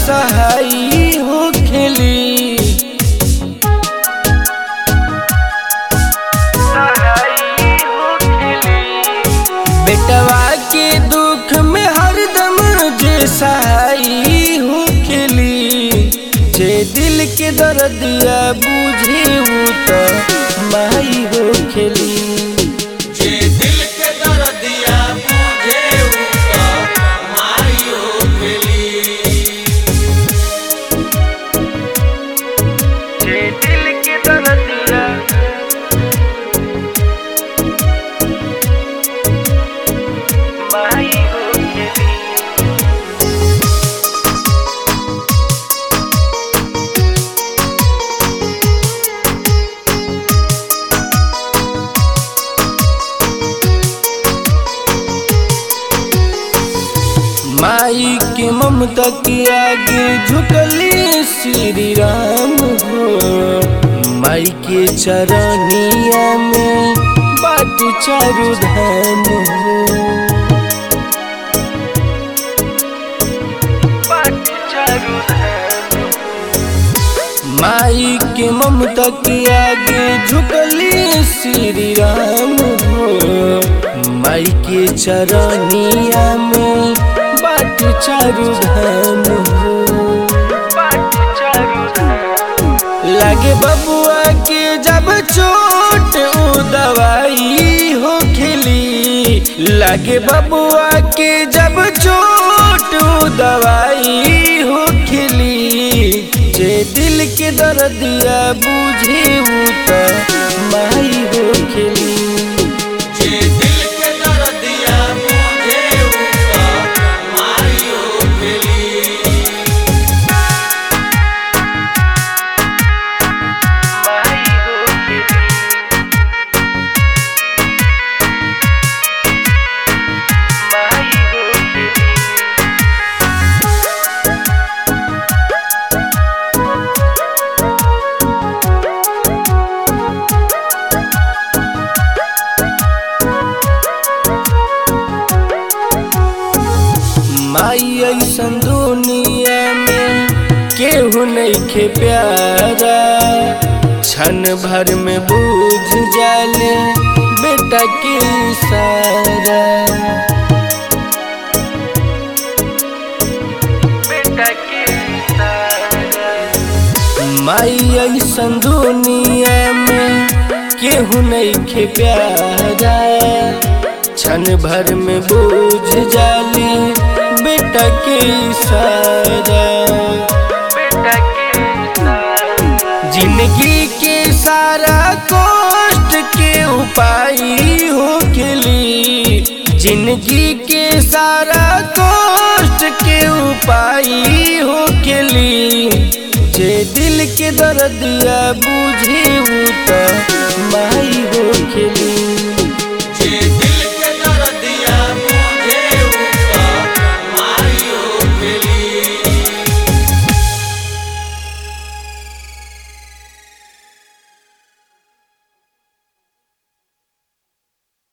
सहाई हो खेली बेटवा के दुख में हरदम जे सहाई हो खेली जे दिल के दर्दिया बुझे उ त माई हो खेली जे दिल के दर्दिया बुझे उसका माई हो खेली जे दिल के दर्दिया माई हो खेली माई के ममता के आगे झुकले श्री राम हो माई के चरनिया में बाट चारु धाम हो बाट चारु धाम माई के ममता के आगे झुकले श्री राम हो माई के चरनिया में बाट चारु धाम हो बाट चारु धाम लागे बबुआ के जब चोट उ दवाई हो खेली लागे बबुआ के जब चोट उ दवाई हो खेली जे दिल के दर्दिया बुझे उ त माई हो खेली जे दिल के दर्दिया बुझे उसका माई हो खेली माई हो खेली माई हो खेली माई ऐसन दुनिया में केहू नहीं खे प्यारा क्षण भर में बूझ जाले बेटा के सारा बेटा के सारा माई ऐसन दुनिया में केहू नहीं खे प्यारा क्षण भर में बूझ जाली बेटा के सारा बेटा के जिंदगी के सारा कष्ट के उपाय हो खेली जिंदगी के सारा कष्ट के उपाय हो खेली जे दिल के दर्दिया बुझे